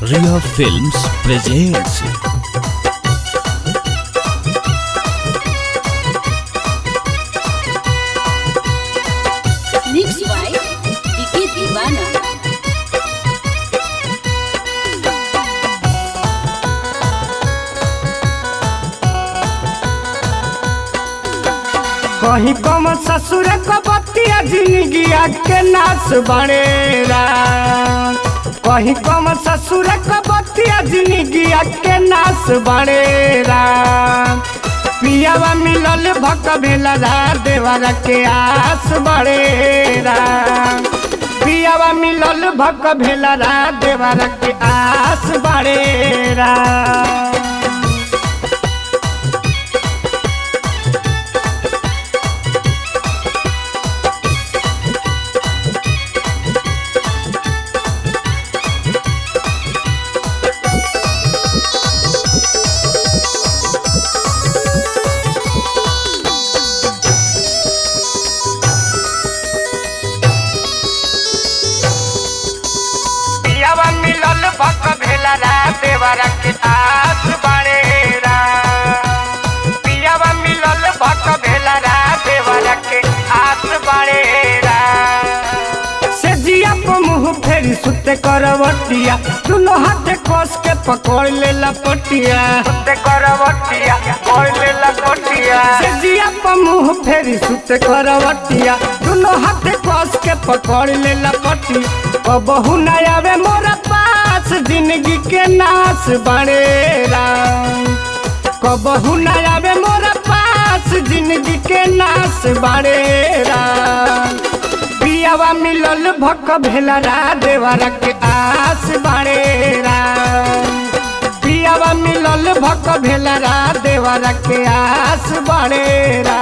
Ria Films presents Mixed by Diki Divana. कहीं कम ससुर को बतिया जिंदगिया के नाश बनेरा कहीं कम ससुर को बतिया जिंदगिया के नाश बनेरा पियावा मिलल भक भेला देवरा के आस बड़ेरा पियावा मिलल भक भेला देवरा के आस बड़ेरा पियावा मिलल भक भेला देवरा के आस बड़ेरा पियावा मिलल भक भेला देवरा के आस बड़ेरा से जिया को मुंह फेरी सुते करवटिया दुनो हाथे कस के पकड़ ले लपटिया सुते करवटिया पकड़ ले लपटिया से जिया को मुंह फेरी सुते करवटिया दुनो हाथे कस के पकड़ ले लपटिया कबहू न आवे मोरा पास जिंदगी के नाश बड़ेरा कबहू न आवे मोरा पास जिंदगी के नाश बड़ेरा पियावा मिलल भक भेला देवरा के आस बड़ेरा पियावा मिलल भक भेला देवरा के आस बड़ेरा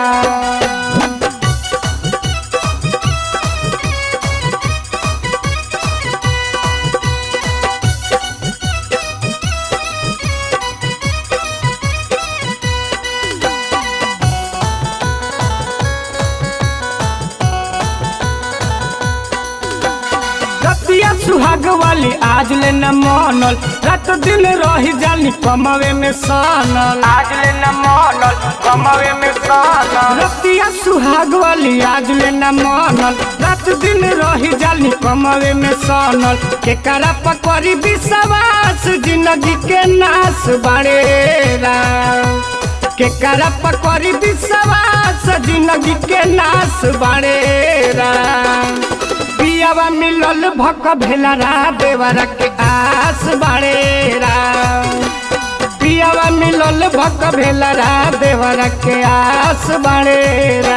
रतिया सुहाग वाली आज ले न मानल रात दिन रही जानी कमवे में सानल आज ले न मानल कमवे में सानल रतिया सुहाग वाली आज ले न मानल रात दिन रही जानी कमवे में सानल के करा पकड़ी विश्वास जिंदगी के नाश बड़ेरा के करा पकड़ी विश्वास जिंदगी के नाश बड़ेरा पियावा मिलल भक भेला देवरा के आस बड़ेरा पियावा मिलल भक भेला देवरा के आस बड़ेरा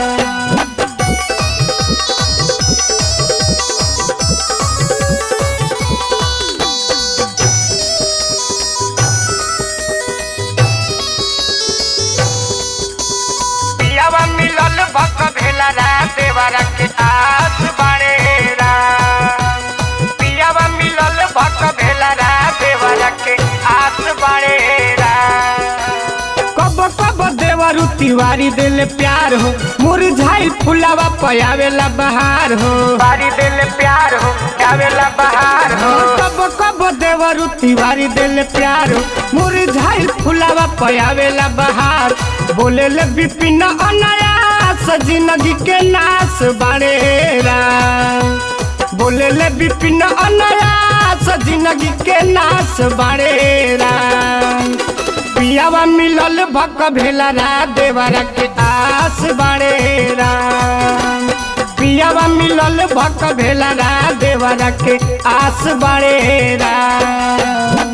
पियावा मिलल भक भेला देवरा के आस बड़ेरा पियावा मिलल भक भेला देवरा के आस बड़ेरा कब कब देवरु तिवारी दिल प्यार हो मुरझाई फुलावा पयावेला बहार हो बारी दिल प्यार हो आवेला बहार हो कब कब देवरु तिवारी दिल प्यार हो मुरझाई फुलावा पयावेला बहार बोले ले विपिन अनायास जिंदगी के नाश बड़ेरा बोले ले विपिन अनायास जिंदगी के नाश बड़ेरा पियावा मिलल भक भेला देवरा के आस बड़ेरा पियावा मिलल भक भेला देवरा के आस बड़ेरा